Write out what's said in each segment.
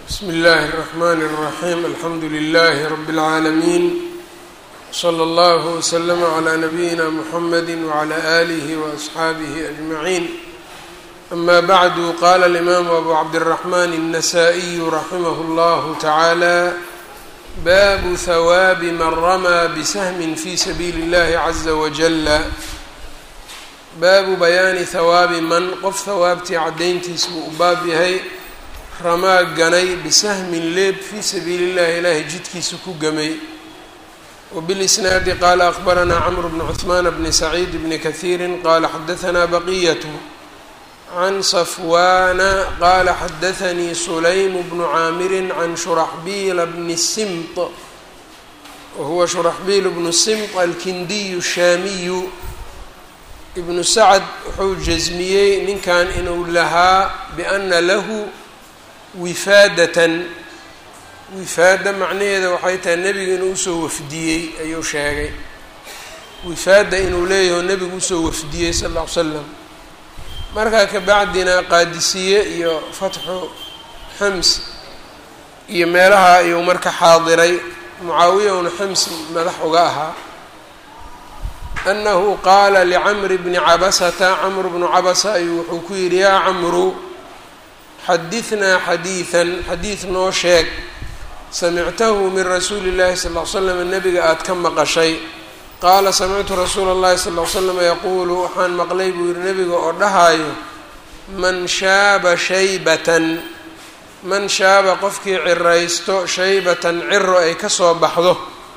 bsmi اllahi الرحmn الرaحيم alxamdu لlh رb العaalمين slى اllه وslm عlى نbyina mحamd وعlى آlih وأصxaabih أجمعين أma bعd qala الإmam أbu cabdالرحmn النsائي raximh اllah taعalى bab hwاab man rmى bshm fي sabiili الlahi عزa wجل baabu bayaani hawaabi man qof hawaabtii caddayntiis buu u baab yahay ramaa ganay bisahmin leeb fii sabiili llahi ilaahay jidkiisa ku gamay wbilisnaadi qaala akbaranaa camr bnu cuثmaan bni saciid bni kahiiri qaala xadahanaa baqiyat can safwaana qaala xadaanii sulaym bnu caamiri can shuraxbiila bni simt wahuwa shuraxbiil bnu simt alkindiyu shaamiyu ibnu sacad wuxuu jasmiyey ninkan inuu lahaa biana lahu wifaadatan wifaada macnaheeda waxay tahay nebiga inuu usoo wafdiyey ayuu sheegay wifaada inuu leeyaho nebigu usoo wafdiyey sal lla ly slam markaa kabacdina qaadisiye iyo fatxu xams iyo meelaha ayuu marka xaadiray mucaawiya una xams madax uga ahaa anahu qaala licamri bni cabasata camr bnu cabasa ayuu wuxuu ku yidhi yaa camru xadihnaa xadiidan xadiid noo sheeg samictahu min rasuuli llahi sal ll ly slam nebiga aada ka maqashay qaala samictu rasuula اllahi sal ll ly slam yaquulu waxaan maqlay buu yihi nebiga oo dhahaayo man shaaba shaybatan man shaaba qofkii ciraysto shaybatan ciro ay kasoo baxdo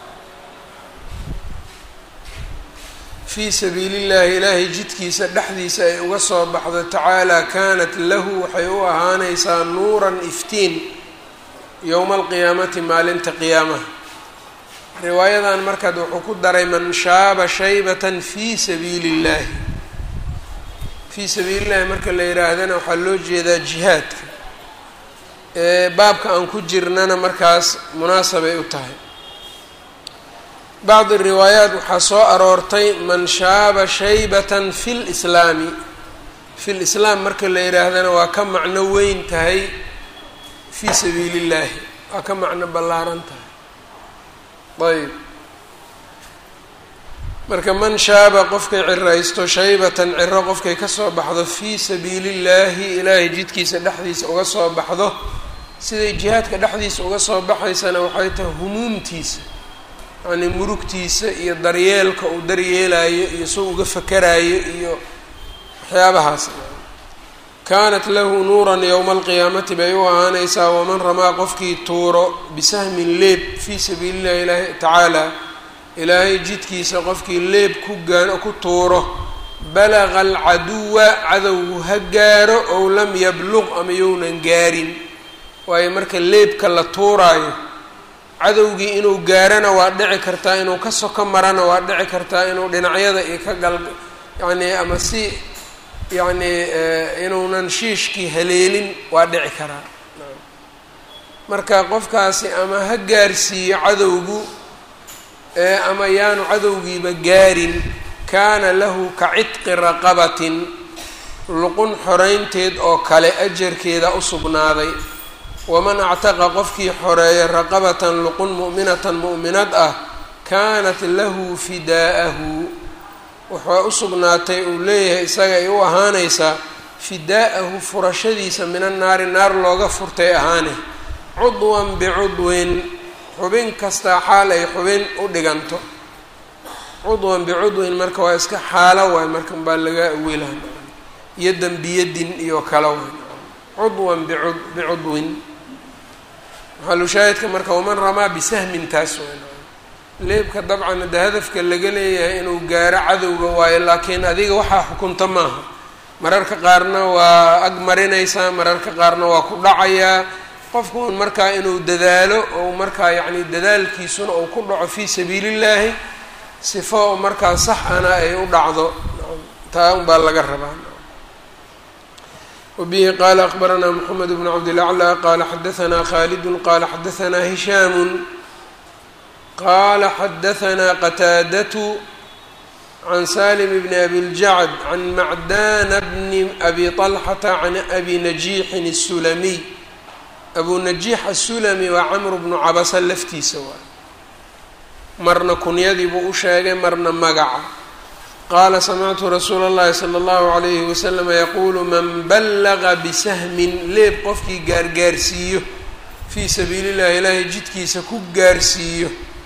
fii sabiili llahi ilaahay jidkiisa dhexdiisa ay uga soo baxdo tacaalaa kaanat lahu waxay u ahaanaysaa nuuran iftiin yowma alqiyaamati maalinta qiyaamaha riwaayadan markaad wuxuu ku daray man shaaba shaybatan fii sabiili illahi fii sabiili llahi marka la yidhaahdana waxaa loo jeedaa jihaadka baabka aan ku jirnana markaas munaasabay u tahay bacdi riwaayaat waxaa soo aroortay man shaaba shaybatan fi lislaami fi lislaam marka la yidhaahdana waa ka macno weyn tahay fii sabiili illaahi waa ka macno ballaaran tahay ayb marka man shaaba qofkay ciraysto shaybatan ciro qofkay kasoo baxdo fii sabiili illaahi ilaahay jidkiisa dhexdiisa uga soo baxdo siday jihaadka dhexdiisa uga soo baxaysana waxay tahay humuumtiisa yacnii murugtiisa iyo daryeelka uu daryeelayo iyo soo uga fakaraayo iyo waxyaabahaas kaanat lahu nuuran yowma alqiyaamati bay u ahaanaysaa waman ramaa qofkii tuuro bisahmin leeb fii sabiili llahi ilaahi tacaala ilaahay jidkiisa qofkii leeb ku gaa ku tuuro balaga alcaduwa cadowgu ha gaaro ow lam yabluq ama younan gaarin waayo marka leebka la tuuraayo cadowgii inuu gaarana waa dhici kartaa inuu ka soko marana waa dhici kartaa inuu dhinacyada iyo ka gal yacnii ama si yacnii inuunan shiishkii haleelin waa dhici karaa marka qofkaasi ama ha gaarsiiyo cadowgu ama yaanu cadowgiiba gaarin kaana lahu ka cidqi raqabatin luqun xoreynteed oo kale ajarkeeda u sugnaaday waman actaqa qofkii xoreeya raqabatan luqun mu'minatan mu'minad ah kaanat lahu fidaa'ahu waxaa u sugnaatay uu leeyahay isaga ay u ahaanaysaa fidaa'ahu furashadiisa min annaari naar looga furtay ahaane cudwan bicudwin xubin kastaa xaal ay xubin u dhiganto cudwan bicudwin marka waa iska xaalo waay marka baa laga awilaha yadan biyadin iyo kale waay cudwan bicud bicudwin maxalushaahidka marka waman ramaa bisahmin taas waay leebka dabcan hadde hadafka laga leeyahay inuu gaaro cadowga waayo laakiin adiga waxaa xukunta maaha mararka qaarna waa ag marinaysaa mararka qaarna waa ku dhacayaa qofku un markaa inuu dadaalo ou markaa yacni dadaalkiisuna uu ku dhaco fii sabiili illaahi sifo oo markaa sax ana ay u dhacdo taa unbaa laga rabaa wbihi qala akbaranaa mxamed bn cabdilaclى qala xadaanaa khalidu qala xadaanaa hishaamu qala xadaanaa qataadatu can salim bni abi ljacd can macdana bni abi طalxata can abi najiixin الsulamiy abu najiix asulami waa camru bnu cabasa laftiisa waay marna kunyadii buu u sheegay marna magaca qaala samictu rasuula اllahi salى اllahu عalayhi waslama yaquulu man ballaga bisahmin leeb qofkii gaargaarsiiyo fii sabiili اllahi ilaahay jidkiisa ku gaarsiiyo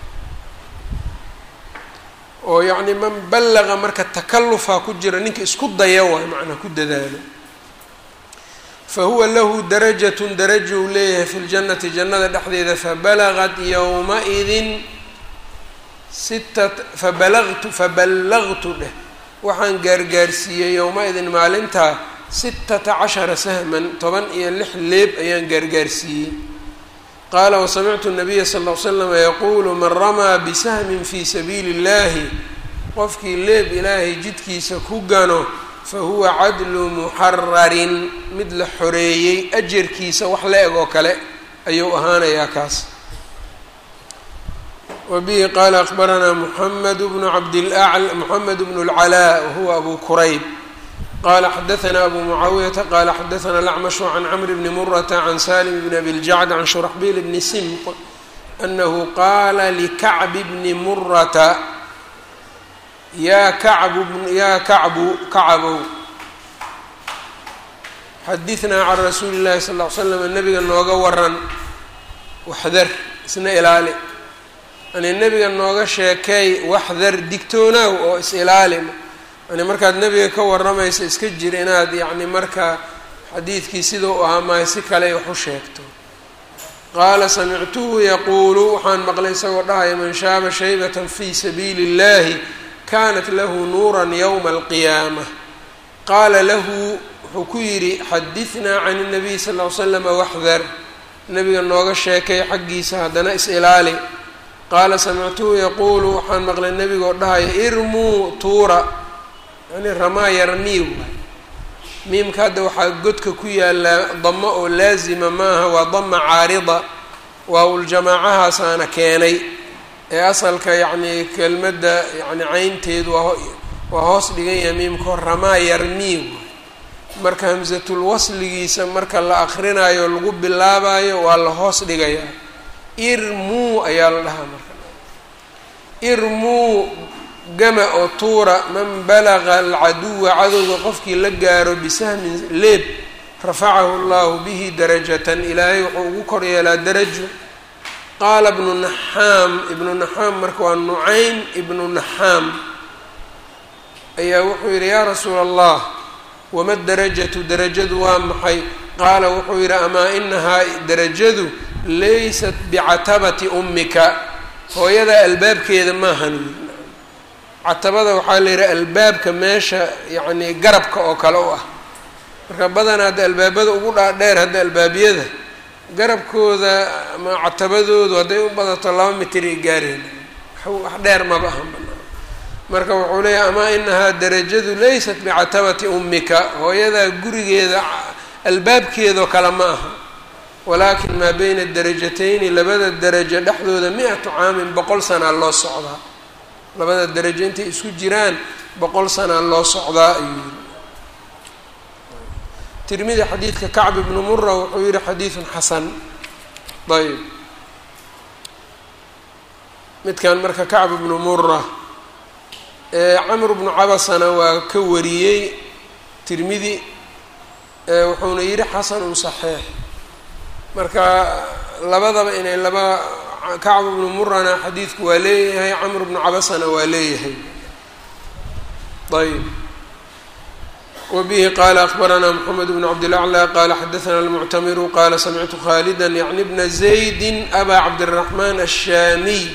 oo yacni man ballaqa marka takalufaa ku jira ninka isku daya waay macnaa ku dadaalo fa huwa lahu darajatun daraja uu leeyahay fi ljannati jannada dhexdeeda fabalagat yowma-idin sita fabalagtu faballagtu dheh waxaan gaargaarsiiyey yowma-idin maalintaa sitata cashara sahman toban iyo lix leeb ayaan gaargaarsiiyey qaala wasamictu nabiya sal ll ly slama yaquulu man ramaa bisahmin fii sabiili اllahi qofkii leeb ilaahay jidkiisa ku gano fa huwa cadlu muxararin mid la xoreeyey ajarkiisa wax la eg oo kale ayuu ahaanayaa kaas wa bihi qaala akbaranaa muxamed bnu cabdilacl moxamed bnu اlcalaa wahuwa abu kurayb qala xadaثna abu mucaawiyata qala xadaثna lacmashu can camr bni murata can salim bn abi ljacd can shuraxbil bni simq anahu qaala likacbi bni murata yaa kacbu yaa kacbu kacabow xadinaa can rasuuli اllahi sal ly slam nabiga nooga waran waxdar isna ilaali yani nabiga nooga sheekay waxdar digtoonaaw oo is ilaali yani markaad nebiga ka warramaysa iska jir inaad yacni marka xadiidkii sida u ahaa mahay si kale wax u sheegto qaala samictuhu yaquulu waxaan maqlay isagoo dhahaya man shaaba shaybatan fii sabiili اllahi kanat lahu nuuran yowma alqiyaama qaala lahu wuxuu ku yidhi xadinaa can الnabiy sal ly slama waxdar nebiga nooga sheekay xaggiisa haddana is-ilaali qaala samictuhu yaquulu waxaan maqlay nebigoo dhahaya irmuu tuura yani ramaa yarmiiw miimka hadda waxaa godka ku yaallaa damo oo laazima maaha waa dama caarida waa uljamaacahaasana keenay ee asalka yacni kelmadda yani caynteedu waa waa hoos dhigan yahay miimkao ramaa yarmiiw marka hamsatul wasligiisa marka la akrinaayo lagu bilaabayo waa la hoos dhigayaa irmuu ayaa la dhahaa marka irmuu gama oo tuura man balaga alcaduwa cadowga qofkii la gaaro bisahmin leeb rafacahu allahu bihi darajatan ilaahay wuxuu ugu kor yeelaa darajo qaala ibnu naxaam ibnu naxaam marka waa nucaym ibnu naxaam ayaa wuxuu yidhi yaa rasuula allah wama darajatu darajadu waa maxay qaala wuxuu yidhi amaa inahaa darajadu laysat bicatabati ummika hooyada albaabkeeda maahan catabada waxaa la yidhaha albaabka meesha yacni garabka oo kale u ah marka badanaa hadda albaabada ugu dhaadheer hadda albaabyada garabkooda ama catabadoodu hadday u badato laba mitir ay gaareen wax dheer maba ahan banaa marka wuxuu leeyahay amaa inahaa darajadu laysat bicatabati ummika hooyadaa gurigeeda albaabkeedoo kale ma aha walaakin maa beyna darajatayni labada darajo dhexdooda mi-atu caamin boqol sanaa loo socdaa labada darajo intay isku jiraan boqol sanaa loo socdaa ayuu yidhi tirmidi xadiidka kacb ibnu mura wuxuu yihi xadiidun xasan ayb midkan marka kacb ibnu mura camr bnu cabasana waa ka wariyey tirmidi wuxuuna yidhi xasanun saxiix marka labadaba inay laba kacb ibnu murana xadiidku waa leeyahay camr bnu cabasana waa leeyahay ayb wbihi qala akbarana mxamed bn cabdilaclى qala xadaثna almuctamiru qala samictu khalida yعni bna zaydi aba cabdالraxman الshamiy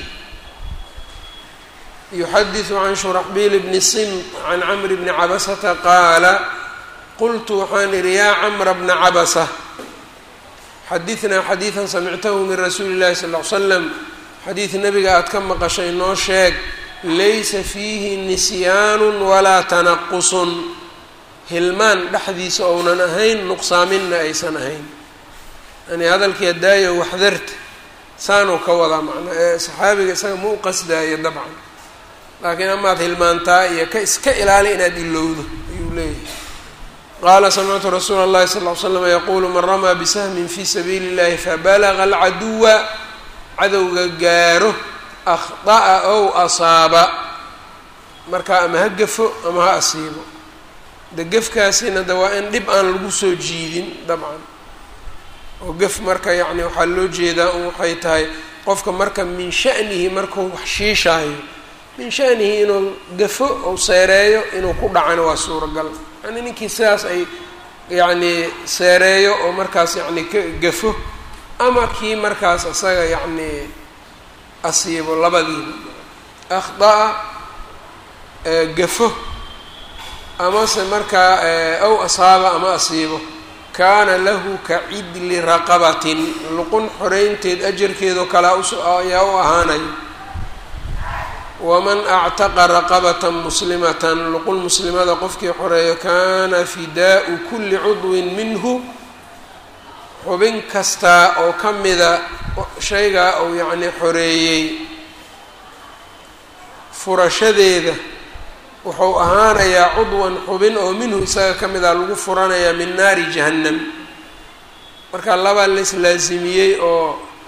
yuxadiثu can shuraxbil bni sim can camr bni cabasata qaala qultu waxaan idhi ya camra bna cabasa xadiثna xadiiثa samictahu min rasuuli اllahi sal ly slam xadiid nebiga aad ka maqashay noo sheeg laysa fiihi nisyaanu walaa tanaqusun hilmaan dhexdiisa ounan ahayn nuqsaaminna aysan ahayn yani hadalkii adaayo waxdarta saanuu ka wadaa macnaa ee saxaabiga isaga ma u qasdaayo dabcan laakiin amaad hilmaantaa iyo ka iska ilaali inaad ilowdo ayuu leeyahay qaala samictu rasuula اllahi sal ly slam yaquulu man ramaa bisahmin fi sabiili اllahi fabalaga alcaduwa cadowga gaaro akhطa'a ow asaaba markaa ama ha gafo ama ha asiibo de gefkaasina de waa in dhib aan lagu soo jiidin dabcan oo gef marka yacni waxaa loo jeedaa un waxay tahay qofka marka min sha'nihi markuu wax shiishaayo min sha'nihi inuu gafo ou seereeyo inuu ku dhacana waa suuragal yani ninkii sidaas ay yacni seereeyo oo markaas yacni ka gafo ama kii markaas isaga yacni asiibo labadiiba akhda'a gafo amase markaa aw asaaba ama asiibo kaana lahu ka cidli raqabatin luqun xoreynteed ajarkeedoo kalea us ayaa u ahaanaya waman actaqa raqabatan muslimatan luqun muslimada qofkii xoreeyo kaana fidaau kulli cudwin minhu xubin kastaa oo ka mida shaygaa uu yacni xoreeyey furashadeeda wuxuu ahaanayaa cudwan xubin oo minhu isaga ka mid a lagu furanayaa min naari jahannam marka labaa la islaasimiyey oo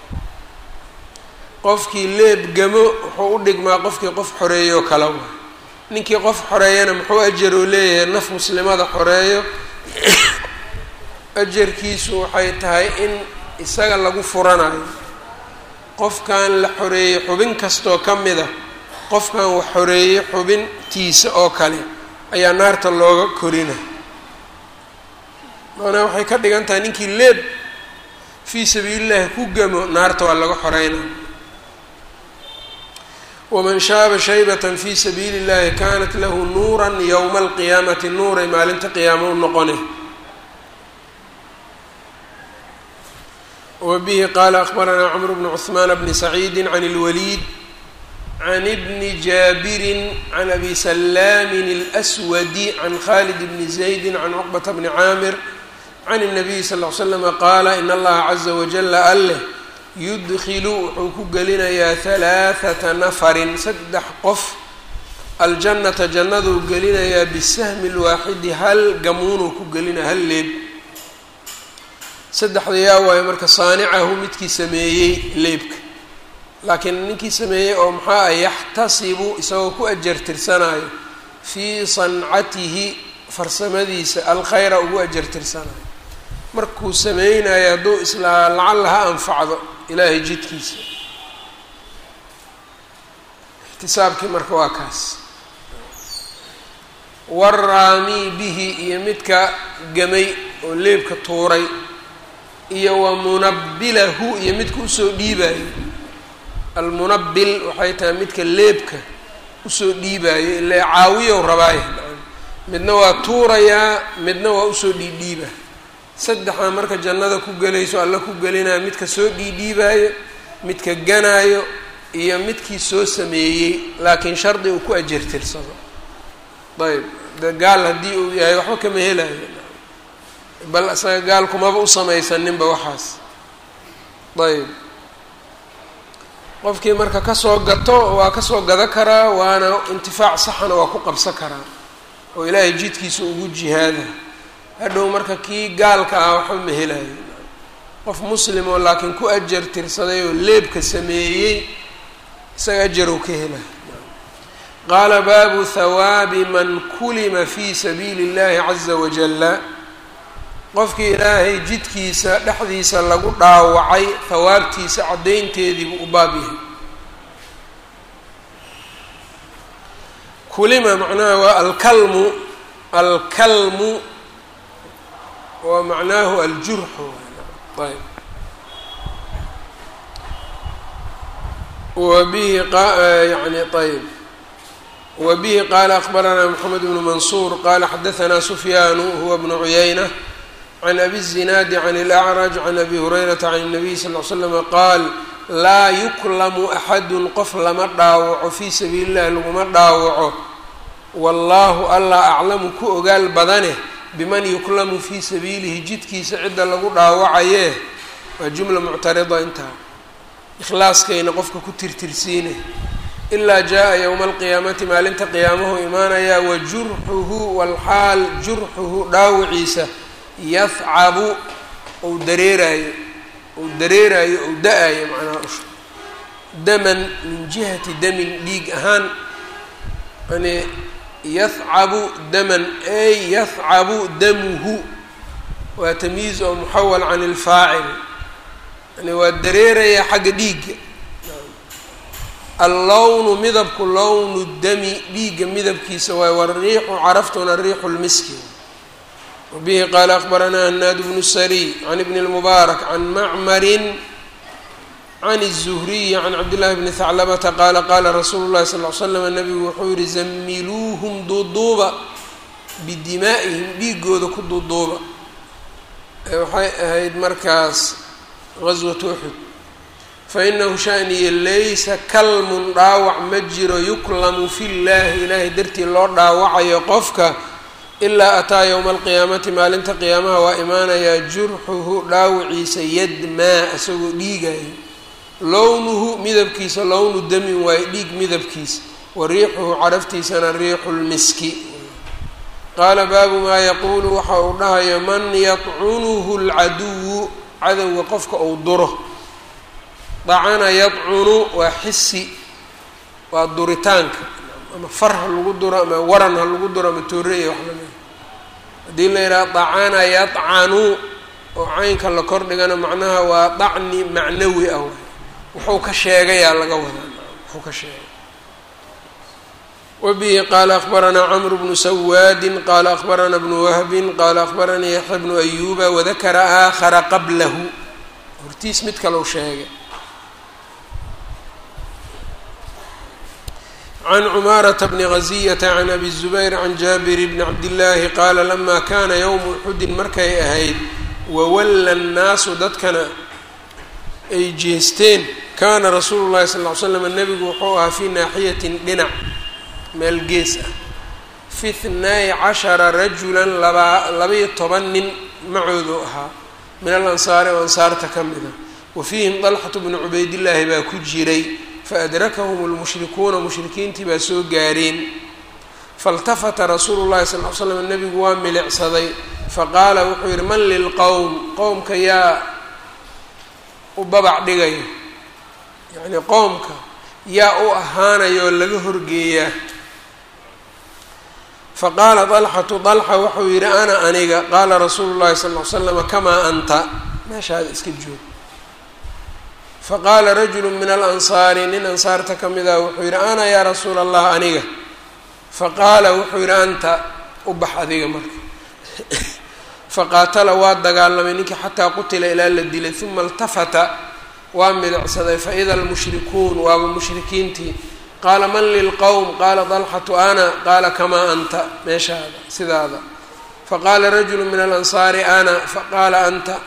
qofkii leeb gamo wuxuu u dhigmaa qofkii qof xoreeyo kala wa ninkii qof xoreeyana muxuu ajaroo leeyahay naf muslimada xoreeyo ajarkiisu waxay tahay in isaga lagu furanayo qofkan la xoreeyey xubin kastoo ka mid a qofkan wax xoreeyey xubintiisa oo kale ayaa naarta looga korina maanaa waxay ka dhigan tahay ninkii leeb fii sabiilillahi ku gamo naarta waa laga xoreynaa waman shaaba shaybatan fii sabiili illahi kanat lahu nuuran yowma alqiyaamati nuuray maalinta qiyaamo u noqone wabihi qaala akbaranaa cmr bnu cثmaan bni saciidi can اlwaliid can bni jaabirin can abi salaamin اlأswadi can khalid bni zaydi can cuqbata bni caamir can الnabiyi sal ll ly slama qaala in allaha caza wajala alleh yudkilu wuxuu ku gelinayaa halaaثata nafarin saddex qof aljannata jannaduu gelinayaa bisahmi اlwaaxidi hal gamuunuu ku gelinaya hal leeb saddexda yaa waayo marka saanicahu midkii sameeyey leebka laakiin ninkii sameeyey oo maxaa ah yaxtasibu isagoo ku ajartirsanayo fii sancatihi farsamadiisa alkhayra ugu ajartirsanayo markuu sameynayo hadduu islaa lacalla ha anfacdo ilaahay jidkiisa ixtisaabkii marka waa kaas waraamii bihi iyo midka gamay oo leebka tuuray iyo wa munabilahu iyo midka usoo dhiibaayo almunabil waxay tahay midka leebka usoo dhiibaayo ile caawiyow rabaayo midna waa tuurayaa midna waa usoo dhiidhiiba saddexdaa marka jannada ku gelayso alla ku gelinaya midka soo dhiidhiibaayo midka ganaayo iyo midkii soo sameeyey laakiin shardi uu ku ajartirsado ayb de gaal haddii uu yahay waxba kama helayo bal isaga gaal kumaba u samaysaninba waxaas ayb qofkii marka kasoo gato waa kasoo gado karaa waana intifaac saxana waa ku qabsan karaa oo ilaahay jidkiisa ugu jihaada hadhow marka kii gaalka ah waxba ma helayo qof muslim oo laakiin ku ajar tirsaday oo leebka sameeyey isaga ajarow ka helayo qaala baabu hawaabi man kulima fi sabiili اllahi caza wajala qofkii ilaahay jidkiisa dhexdiisa lagu dhaawacay hawaabtiisa caddaynteediibuu u baab yahay kulima macnaha waa alkalmu alkalmu wa macnaahu aljurxu ayb wabihi yani ayb wabihi qaala akbaranaa moxamed bnu mansuur qaala xadaanaa sufyaanu huwa bnu cuyayna can abi الzinaadi can اlأcraj can abi hurayrata can الnabiy sal ly slama qaal laa yuklamu axadun qof lama dhaawaco fii sabiili اllahi laguma dhaawaco wallaahu allah aclamu ku ogaal badane biman yuklamu fii sabiilihi jidkiisa cidda lagu dhaawacayee waa jumla muctarida intaa ikhlaaskayna qofka ku tirtirsiine ilaa jaa-a yowma alqiyaamati maalinta qiyaamahu imaanayaa wa jurxuhu walxaal jurxuhu dhaawiciisa yahcabu ou dareeraayo ou dareeraayo ou da-ayo macnaha usha daman min jihati damin dhiig ahaan yani yahcabu daman ay yahcabu damuhu waa tamyiiz oo muxawal can ilfaacil yani waa dareerayaa xagga dhiigga allownu midabku lownu dami dhiigga midabkiisa waay wariixu caraftuna riixu lmiski wabihi qaala akbaranaa hanaad bnu sariy can ibni lmubaarak can macmarin can الzuhriyi can cabdillahi bni haclabata qaala qaala rasuulu llahi sal l slam nabigu wuxuu yihi zamiluuhum duuduuba bidimaa'ihim dhiigooda ku duuduuba waxay ahayd markaas gaswatu uxud fainahu shaniya laysa kalmun dhaawac ma jiro yuklamu fi llahi ilaahay dartii loo dhaawacayo qofka ilaa ataa yowma alqiyaamati maalinta qiyaamaha waa imaanayaa jurxuhu dhaawiciisa yadmaa isagoo dhiigayo lownuhu midabkiisa lownu damin waayo dhiig midabkiisa wa riixuhu caraftiisana riixu lmiski qaala baabu maa yaquulu waxa uu dhahayo man yadcunuhu lcaduwu cadowga qofka uu duro dacana yadcunu waa xisi waa duritaanka ama far ha lagu duro ama waran ha lagu duro ama tooreya wax lamida haddii la yidhaha dacana yadcanu oo caynka la kordhigana macnaha waa dacni macnawi ah wuxuu ka sheegayaa laga wadaa wuxuu ka sheegay wabihi qaala akbaranaa camru bnu sawaadin qaala akbarana bnu wahbin qaala akbaranii yaxya bnu ayuba wadakara aakhara qablahu hortiis mid kalau sheegay can cumaarata bni gaziyata can abi zubayr can jaabir bni cabdillaahi qaala lama kana yowmu uxudin markay ahayd wawalla annaasu dadkana ay jeesteen kaana rasuulu llahi sal ly slam nebigu wuxuu ahaa fii naaxiyatin dhinac meel gees ah fi thnay cashara rajulan labaa labaiyo toban nin macoodu ahaa min al ansaari oo ansaarta ka mid a wa fiihim dalxatu bnu cubaydillaahi baa ku jiray faadrakahum lmushrikuuna mushrikiintii baa soo gaareen faاltafata rasuulu llahi sal l slam nebigu waa milicsaday faqaala wuxuu yihi man lilqowm qowmka yaa u babac dhigaya yacnii qowmka yaa u ahaanaya oo laga horgeeyaa faqaala dalxatu dalxa wuxuu yidhi ana aniga qaala rasuulu llahi sal l slama kamaa anta meeshaada iska joog faqaala rajulu min alansaari nin ansaarta ka mid ah wuxuu yidhi ana yaa rasuula allah aniga faqaala wuxuu yidhi anta u bax adiga marka faqaatala waa dagaalamay ninkii xataa qutila ilaa la dilay uma iltafata waa midicsaday faida almushrikuun waaba mushrikiintii qaala man lilqowm qaala dalxatu ana qaala kamaa anta meeshaada sidaada faqaala rajulu min alansaari ana faqaala anta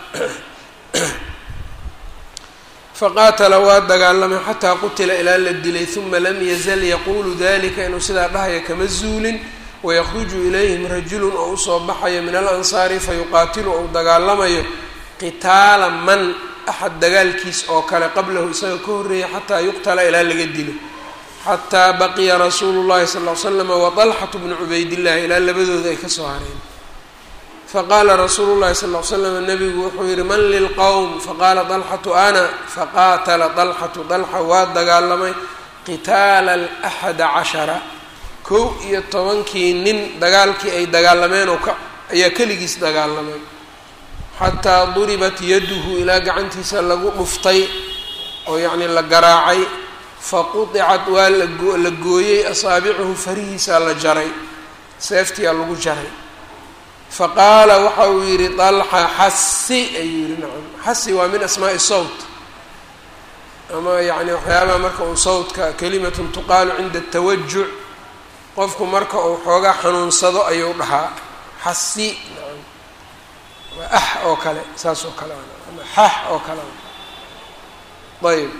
faqaatala waa dagaalamay xataa qutila ilaa la dilay uma lam yazal yaquulu dalika inuu sidaa dhahaya kama zuulin wayakruju ilayhim rajulun oo usoo baxayo min alansaari fayuqaatilu ou dagaalamayo qitaala man axad dagaalkiis oo kale qablahu isaga ka horreeyay xataa yuqtala ilaa laga dilo xataa baqiya rasuulu llahi sal ll ly slama waطalxatu bnu cubaydillahi ilaa labadooda ay kasoo hareen faqaala rasuulu llahi sal ll ly slam nabigu wuxuu yihi man lilqowm faqaala dalxatu ana faqaatala dalxatu dalxa waa dagaalamay qitaala alaxada cashara kow iyo tobankii nin dagaalkii ay dagaalameen oo ka ayaa keligiis dagaalamay xataa duribat yaduhu ilaa gacantiisa lagu dhuftay oo yacnii la garaacay faqudicat waa lago la gooyey asaabicuhu farihiisaa la jaray seeftiyaa lagu jaray faqaala waxa uu yidhi dalxa xasi ayuu yihi nacam xasi waa min asmaa'i sawt ama yacni waxyaabaha marka uu sawtka kalimatun tuqaalu cinda atawajuc qofku marka uu xoogaa xanuunsado ayuu dhahaa xasi nacam waa ax oo kale saas oo kale ama xax oo kale ayb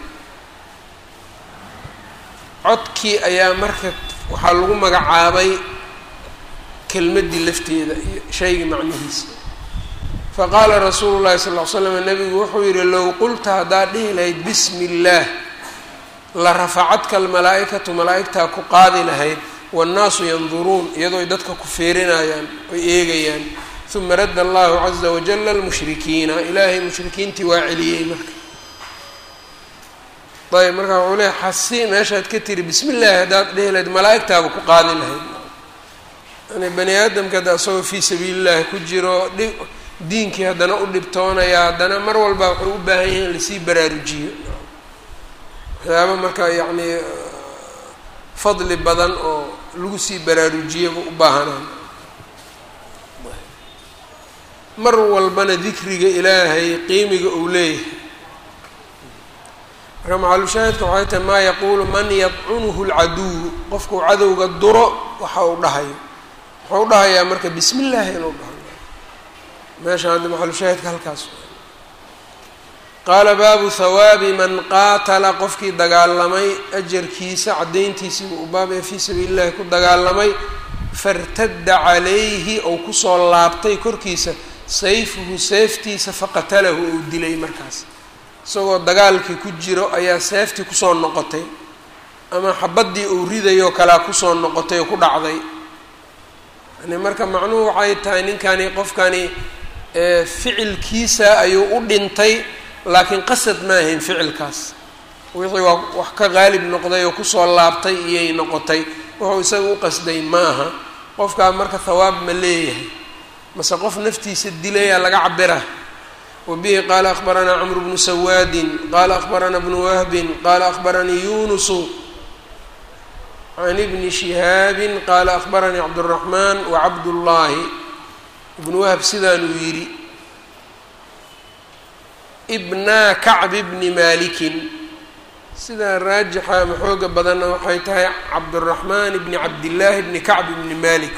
codkii ayaa marka waxaa lagu magacaabay kelmaddii lafteeda iyo shaygii macnihiisa faqaala rasuulu llahi sal ll ly slam nabigu wuxuu yihi low qulta haddaad dhihi lahayd bismi illaah la rafacadka almalaa-ikatu malaa-igtaa ku qaadi lahayd waannaasu yanduruun iyadoo ay dadka ku feerinayaan oy eegayaan uma radda allahu caza wajala almushrikiina ilaahay mushrikiintii waa celiyey marka ayb marka wuxuu leeya xasi meeshaad ka tiri bismi illaahi haddaad dhehi lahayd malaa-igtaaba ku qaadi lahayd yani bani aadamka hadda isagoo fii sabiili llahi ku jiro dhi diinkii haddana u dhibtoonaya haddana mar walba wuxuu u baahan yahay in lasii baraarujiyo waxyaaba marka yacni fadli badan oo lagu sii baraarujiyaba u baahanaan mar walbana dikriga ilaahay qiimiga uu leeyahay marka macalushaahidka waxay tahay maa yaquulu man yadcunuhu lcaduwu qofkuu cadowga duro waxa uu dhahayo wuxuu u dhahayaa marka bismi illaahi inuu dhahayo meesha hadda maxalushaahidka halkaas qaala baabu hawaabi man qaatala qofkii dagaalamay ajarkiisa caddayntiisii uu baab ee fii sabiili llahi ku dagaalamay fartadda calayhi ou kusoo laabtay korkiisa sayfuhu seeftiisa faqatalahu ou dilay markaas isagoo dagaalkii ku jiro ayaa seeftii kusoo noqotay ama xabaddii uu ridayoo kalea kusoo noqotay oo ku dhacday yani marka macnuhu waxay tahay ninkani qofkani ficilkiisa ayuu u dhintay laakiin qasad ma ahayn ficilkaas wixii waa wax ka qaalib noqday oo kusoo laabtay iyay noqotay wuxuu isaga u qasday maaha qofkaa marka hawaab ma leeyahay mase qof naftiisa dilayaa laga cabira wabihi qaala akhbaranaa camru bnu sawaadin qaala akhbaranaa bnu wahbin qaala akhbaranii yunusu can ibni shihaabin qaala akhbaranii cabduraxmaan wacabdullaahi ibnu wahb sidaanuu yidhi ibna kacbi bni maalikin sidaa raajixa ama xooga badanna waxay tahay cabduraxmaan bni cabdillaahi bni kacb bni malik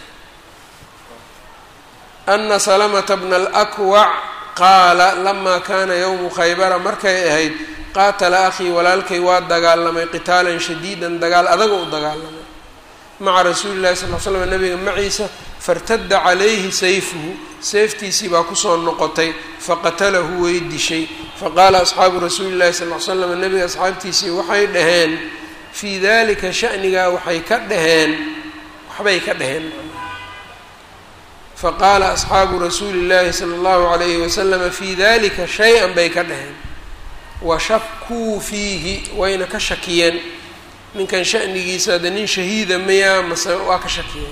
ana salamata bna alakwac qaala lamaa kaana yowmu khaybara markay ahayd qaatala akhii walaalkay waa dagaalamay qitaalan shadiidan dagaal adaga u dagaalamay maca rasuuli llahi sal l slam nabiga maciisa fartadda calayhi sayfuhu seeftiisii baa kusoo noqotay faqatalahu way dishay faqaala asxaabu rasuuli llahi sal l slam nabiga asxaabtiisii waxay dhaheen fii dalika shanigaa waxay ka dhaheen waxbay ka dhaheen faqaala asxaabu rasuuli llahi sala allahu alayhi wasalama fii dalika shay-an bay ka dhaheen washakuu fiihi wayna ka shakiyeen ninkan shanigiisa hadda nin shahiida mayaa mase waa ka shakiyeen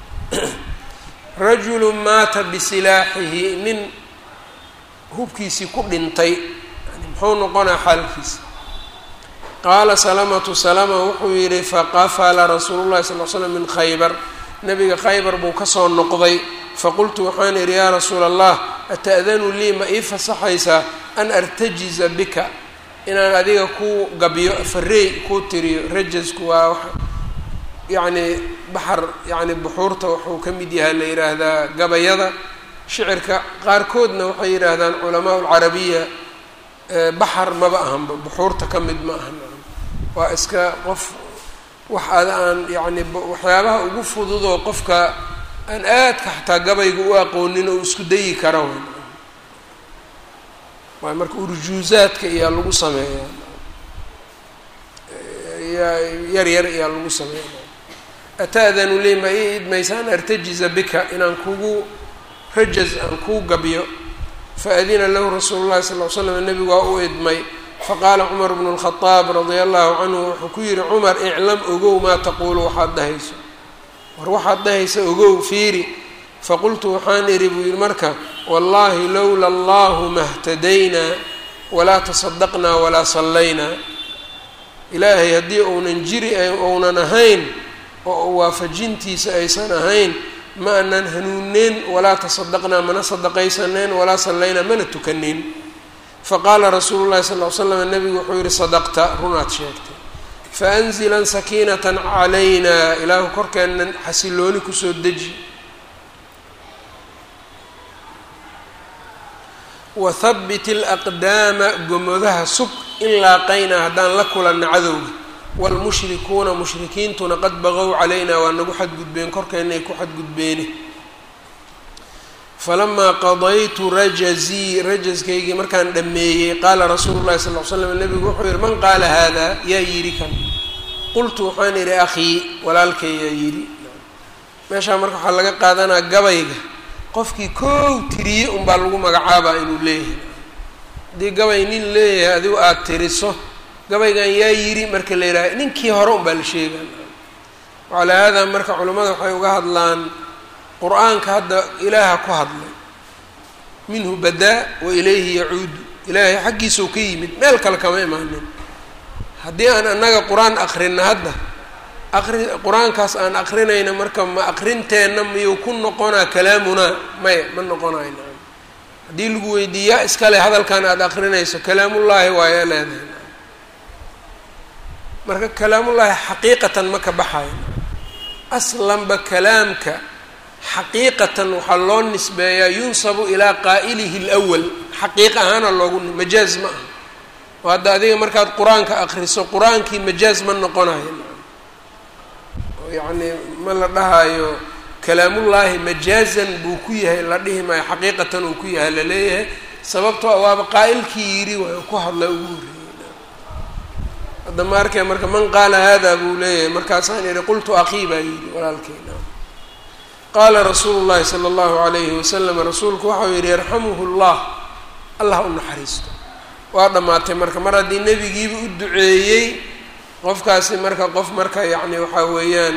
rajulu maata bisilaaxihi nin hubkiisii ku dhintay yani muxuu noqonaa xaalkiisa qaala salamatu salama wuxuu yidhi faqafala rasuulu llahi sal l slam min khaybar nabiga khaybar buu kasoo noqday faqultu waxaan idhi yaa rasuula allah ata'danu lii ma ii fasaxaysaa an artajiza bika inaan adiga kuu gabyo fareey kuu tiriyo rajasku waa yacni baxar yacni buxuurta wuxuu ka mid yahay la yidhaahdaa gabayada shicirka qaarkoodna waxay yidhaahdaan culamaa lcarabiya baxar maba ahanba buxuurta ka mid ma ahan waa iska qof wax ada aan yacni waxyaabaha ugu fududoo qofka aan aadka xataa gabayga u aqoonin oo isku dayi kara w waay marka urjuuzaadka iyaa lagu sameeyaa yar yar iyaa lagu sameeya ata'danu lii ma ii idmaysa an artajiza bika inaan kugu rajaz aan kuu gabyo faadina lahu rasuulu llahi sal l slam nebigu waa u idmay faqaala cumar bnu lkhadaab radia allahu canhu wuxuu ku yihi cumar iclam ogow maa taquulu waxaad dhahayso war waxaad dhahaysa ogow fiiri faqultu waxaan idhi buu yihi marka wallahi lowla allahu mahtadaynaa walaa tasadaqnaa walaa sallaynaa ilaahay haddii uunan jiri ounan ahayn oo waafajintiisa aysan ahayn ma anan hanuuneyn walaa tasadaqnaa mana sadaqaysaneen walaa sallaynaa mana tukaneyn faqaala rasuulu llahi sal ly slam nabigu wuxuu yihi sadaqta runaad sheegtay faanzilan sakiinatan calayna ilaahu korkeennan xasilooni kusoo deji wahabbit alaqdaama gomodaha sug in laaqaynaa haddaan la kulanna cadowga waalmushrikuuna mushrikiintuna qad baqow calaynaa waa nagu xadgudbeen korkeenna ay ku xadgudbeene falamaa qadaytu rajazii rajaskaygii markaan dhammeeyey qaala rasuulu llahi sal l slam nebigu wuxuu yihi man qaala hada yaa yidhi kan qultu waxaan idhi akhii walaalkay yaa yidhi meeshaa marka waxaa laga qaadanaa gabayga qofkii koow tiriye unbaa lagu magacaabaa inuu leeyahay haddii gabay nin leeyahay adigu aada tiriso gabaygan yaa yidhi marka la yidhaha ninkii hore unbaa la sheegaa wacalaa haadaa marka culimmada waxay uga hadlaan qur-aanka hadda ilaaha ku hadlay minhu badaa wa ilayhi yacuudu ilaahay xaggiisau ka yimid meel kale kama imaanin haddii aan annaga qur-aan akrinna hadda aqri qur-aankaas aan akrinayna marka ma aqrinteenna miyuu ku noqonaa kalaamunaa maya ma noqonayo naam haddii lagu weydiiyaa iskale hadalkan aada akrinayso kalaamullaahi waayaa leedahay marka kalaamullaahi xaqiiqatan ma ka baxayo aslanba kalaamka xaqiiqatan waxaa loo nisbeeyaa yunsabu ilaa qaa'ilihi lwal xaqiiq ahaana loogu majaaz ma aha oo hadda adiga markaad qur-aanka akriso qur-aankii majaaz ma noqonayo oo yacni ma la dhahayo kalaamullaahi majaazan buu ku yahay la dhihi maayo xaqiiqatan uu ku yahay laleeyahay sababtoo a waaba qaa'ilkii yidhi waayo ku hadla ugu horreeyey hadda ma arkay marka man qaala hada buu leeyahay markaasaan idhi qultu akii baa yidhi walaalkeyna qaala rasuulu llahi sala allahu alayhi wasalam rasuulku waxau yidhi yarxamuhu llah allah u naxariisto waa dhammaatay marka mar haddii nebigiiba u duceeyey qofkaasi marka qof marka yacni waxaa weeyaan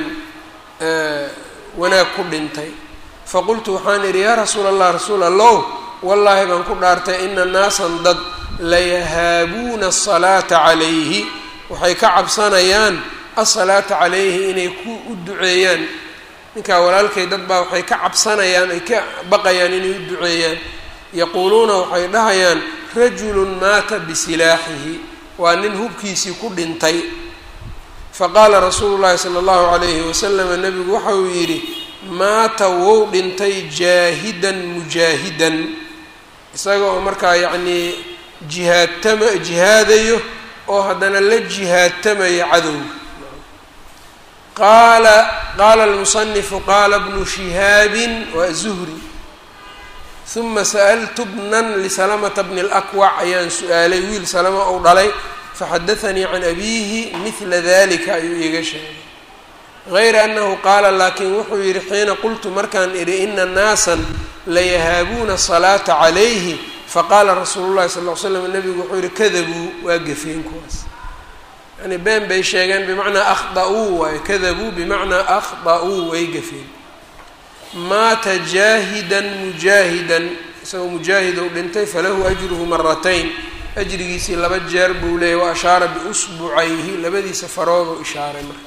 wanaag ku dhintay faqultu waxaan idhi yaa rasuula allah rasuul allow wallaahi baan ku dhaartay ina naasan dad layahaabuuna asalaata calayhi waxay ka cabsanayaan asalaata calayhi inay ku u duceeyaan ninkaa walaalkay dad baa waxay ka cabsanayaan ay ka baqayaan inay u duceeyaan yaquuluuna waxay dhahayaan rajulun maata bisilaaxihi waa nin hubkiisii ku dhintay faqaala rasuulu llahi sala allahu calayhi wasalama nebigu waxa uu yidhi maata wou dhintay jaahidan mujaahidan isaga oo markaa yacnii jihaadtama jihaadayo oo haddana la jihaadtamaya cadowga qaala qaala almusanifu qaala bnu shihaabin waa zuhri uma sa'altu bnan lisalamata bni اlakwac ayaan su-aalay wiil salama ou dhalay faxadaanii can abiihi midla dalika ayuu iiga sheegay gayra annahu qaala laakiin wuxuu yidhi xiina qultu markaan idhi ina naasan layahaabuuna salaata calayhi faqaala rasuulu llahi sal l slam nebigu wuxuu yihi kadabuu waa gafeen kuwaas yani been bay sheegeen bimacnaa akhda'uu waaye kadabuu bimacnaa akhda'uu way gafeen maata jaahidan mujaahidan isagoo mujaahid ou dhintay falahu ajruhu maratayn ajrigiisii laba jeer buu leeyay wa ashaara biusbucayhi labadiisa farooduu ishaaray marka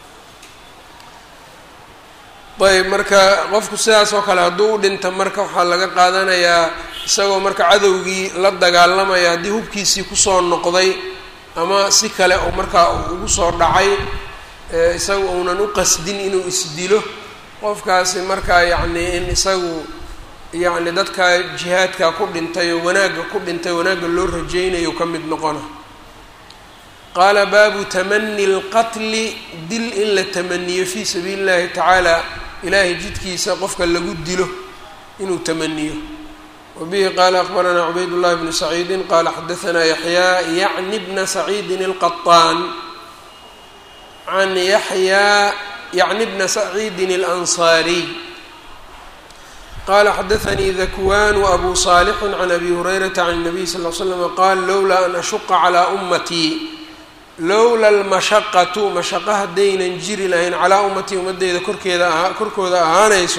ayb marka qofku sidaas oo kale hadduu u dhinta marka waxaa laga qaadanayaa isagoo marka cadowgii la dagaalamaya haddii hubkiisii kusoo noqday ama si kale oo markaa ugu soo dhacay isaga uunan u qasdin inuu isdilo qofkaasi markaa yacnii in isagu yacni dadka jihaadka ku dhintay oo wanaagga ku dhintay wanaagga loo rajaynayo ka mid noqona qaala baabu tamani اlqatli dil in la tamaniyo fii sabiili اllahi tacaala ilaahay jidkiisa qofka lagu dilo inuu tamaniyo wabihi qaala akbaranaa cubayd llahi bnu saciidi qaala xadaanaa yaxyaa yacni bna saciidin اlqaطaan can yaxyaa yacni bna saciidin اlansaariy qala xadaanii dakwan wabu saalixu can abi hurayrata can الnabiy sal l slm qaal lowlaa an ashuqa calaa ummatii lowla almashaqatu mashaqo haddaynan jiri lahayn calaa ummatii ummadeyda korkeeda ahaa korkooda ahaanayso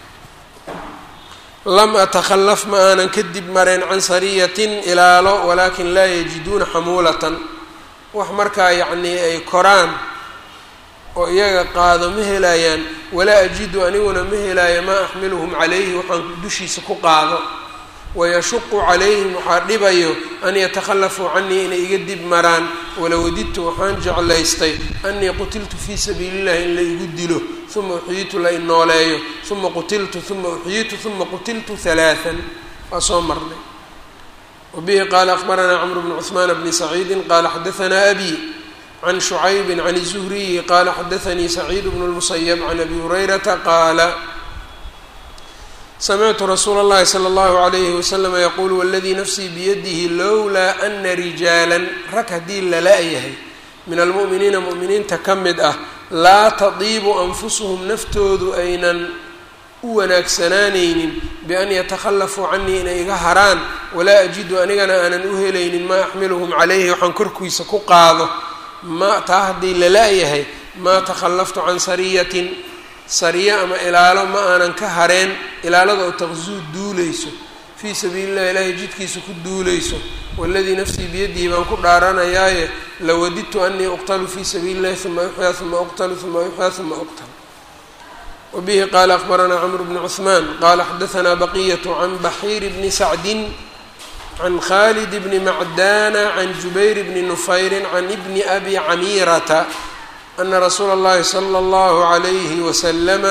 lam atakhalaf ma aanan kadib mareen can sariyatin ilaalo walaakin laa yajiduuna xamuulatan wax markaa yacnii ay koraan oo iyaga qaado ma helayaan walaa ajidu aniguna ma helaayo maa axmiluhum calayhi waxaan dushiisa ku qaado wayashuqu calayhim waxaa dhibayo an yatakhallafuu canii inay iga dib maraan walawadidtu waxaan jeclaystay anii qutiltu fii sabiili llahi in la igu dilo uma uxyitu la inooleeyo uma qutiltu uma uxyitu uma qutiltu halaaan waa soo marnay wabihi qaala akbaranaa cmr bn cثmaan bni saciidi qaala xadaanaa abi can shucaybi can الzuhriyi qaala xadaanii saciid bn اlmusayb can abi hurayrata qaala samictu rasuula اllahi slى اllahu عalayhi waslama yaquulu waladii nafsii biyadihi lowlaa ana rijaalan rag haddii lala-yahay min almu'miniina mu'miniinta ka mid ah laa tadiibu anfusuhum naftoodu aynan u wanaagsanaanaynin bian yatakhallafuu canii inay iga haraan walaa ajidu anigana aanan u helaynin maa axmiluhum calayhi waxaan korkiisa ku qaado ma taa haddii lala-yahay maa takhallaftu can sariyatin sariyo ama ilaalo ma aanan ka hareen ilaalada oo taqsuu duuleyso fii sabiili llahi ilaahay jidkiisa ku duuleyso waladii nafsii biyadihi baan ku dhaaranayaaye lawadidtu anii uqtalu fii sabiili llahi uma uxyaa uma uqtalu uma uxyaa uma uqtal wbihi qala akbaranaa cmr bn cثman qala xadaثna baqiyة can baxiir bni sacdi can khalid bni macdana can jubayr bni nufayri can bni abi camirata ana rasuula اllahi slى اllahu عalayhi waslama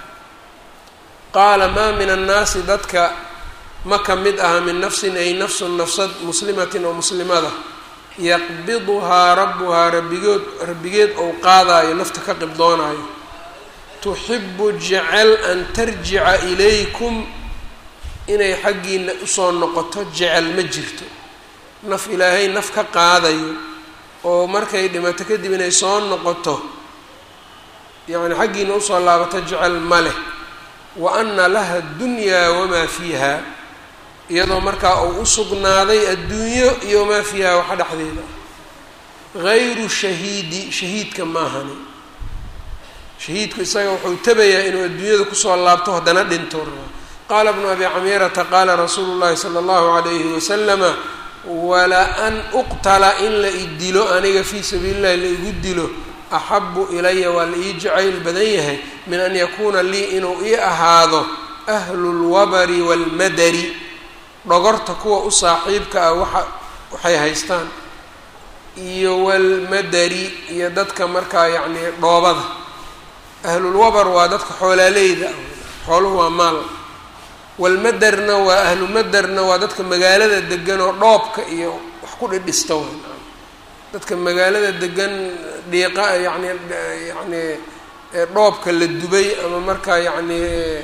qaala ma min annaasi dadka ma ka mid aha min nafsin ay nafsu nafsad muslimatin oo muslimada yaqbiduhaa rabuhaa rabigood rabbigeed ou qaadaayo nafta ka qibdoonaayo tuxibu jecel an tarjica ilaykum inay xaggiina usoo noqoto jecel ma jirto naf ilaahay naf ka qaadayo oo markay dhimato kadib inay soo noqoto yacni xaggiina usoo laabato jecel ma leh wa ana laha dunyaa wamaa fiiha iyadoo markaa uu u sugnaaday adduunyo iyo wamaa fiiha waxa dhexdeeda gayru shahiidi shahiidka maahani shahiidku isaga wuxuu tabayaa inuu adduunyada kusoo laabto haddana dhinto qaala bnu abi camiirata qaala rasuulu llahi sala allahu calayhi wasalama wala an uqtala in la i dilo aniga fii sabiili llahi la igu dilo axabu ilaya waa la ii jacayl badan yahay min an yakuuna lii inuu ii ahaado ahlu lwabari waalmadari dhogorta kuwa u saaxiibka ah waxa waxay haystaan iyo walmadari iyo dadka markaa yacni dhoobada ahlulwabar waa dadka xoolaaleyda ah xooluhu waa maal walmaderna waa ahlu maderna waa dadka magaalada degan oo dhoobka iyo wax ku dhidhista w dadka magaalada degan dhiiqa yacni yacni dhoobka la dubay ama markaa yacni